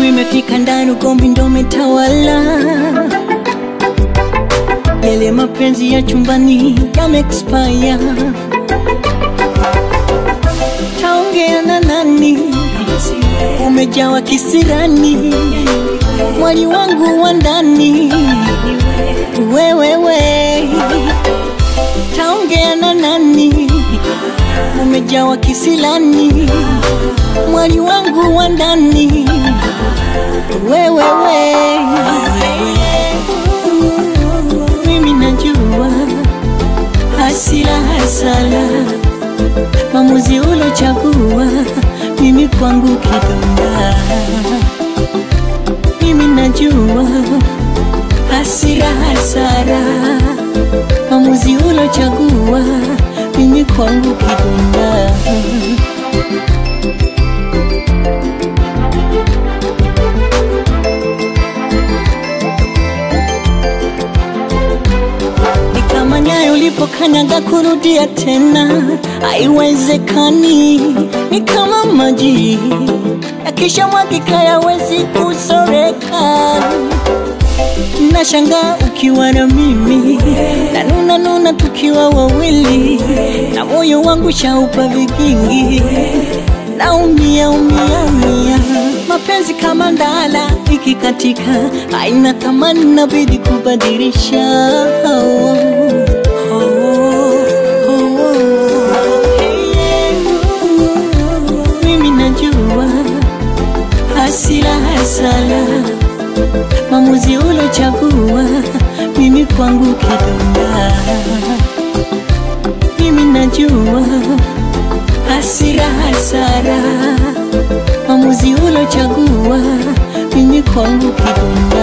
siku imefika ndani, ugomvi ndo umetawala. Yale mapenzi ya chumbani yame expire. Taongea na nani? Umejawa kisirani, mwali wangu wa ndani, wewewe. Taongea na nani? Umejawa kisilani, mwali wangu wa ndani, wewewe. Mimi najua hasira hasala, maamuzi ulochagua, mimi kwangu kidonda. Mimi najua hasira hasara, maamuzi ulochagua, mimi kwangu kidonda. Ni kama nyayo ulipokanyaga kurudia tena, haiwezekani. Ni kama maji yakisha mwagika yawezi kusoreka. Nashangaa ukiwa na mimi, na nuna nuna tukiwa wawili, na moyo wangu shaupa vikingi, naumia umia umia. Mapenzi kama ndala ikikatika, haina thamani, nabidi kubadilisha. Oh, oh, oh, oh. Mimi najua hasira hasala maamuzi ulochagua, mimi kwangu kidonda. Mimi najua hasira hasara, maamuzi ulochagua, mimi kwangu kidonda.